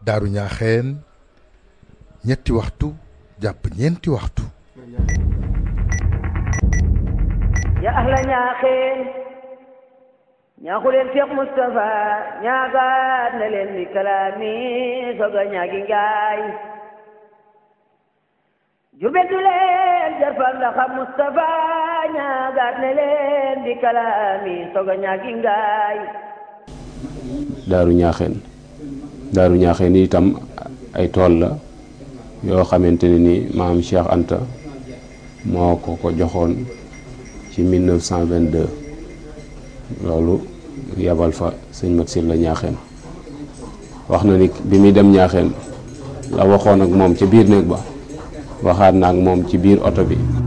daaru ñaaxeen ñetti waxtu jàpp ñeenti waxtu ya ahla ñaaxeen ñaaxu leen Cheikh Moustapha ñaagaat na leen bi kalaami soga ñaagi ngaay jurbel du leen jarfal ndaxa Moustapha ñaagaat na leen bi kalaami soga ñaagi ngaay daaru ñaaxeen daaru ñaaxeen itam ay tool la yoo xamante ne ni maam Cheikh Anta moo ko ko joxoon ci 1922 loolu yabal fa sëñ Mat Silla ñaaxeen wax na ni bi muy dem ñaaxeen la waxoon ak moom ca biir néeg ba waxaat na ak moom ci biir oto bi